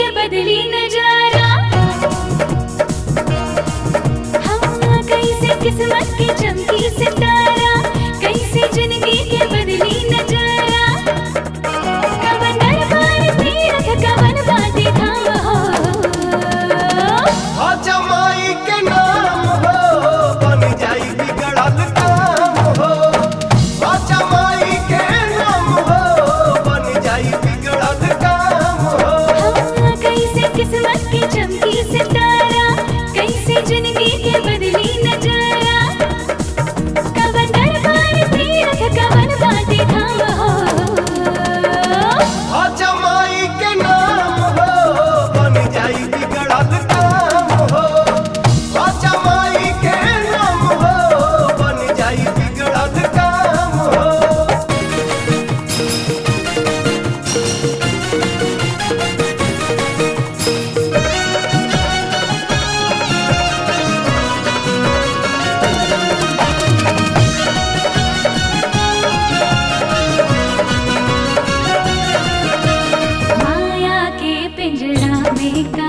के बदली नजारा हाँ कैसे किस्मत की चमकी सितारा कैसे जिंदगी के बदली नजारा कवन दरबार तीरथ कवन बाटे धाम हो हो जमाई के नाम हो बन जाई बिगड़ल काम हो हो जमाई के नाम हो बन जाई बिगड़ल काम हो हाँ कैसे किस्मत की चमकी सितारा कैसे जिंदगी के बदली नजारा कवन दरबार तीरथ कवन बाटे धाम हो हो जमाई के नाम हो बन जाई बिगड़ल काम हो हो जमाई के नाम हो बन जाई बिगड़ल काम हो माया के पिंजरा में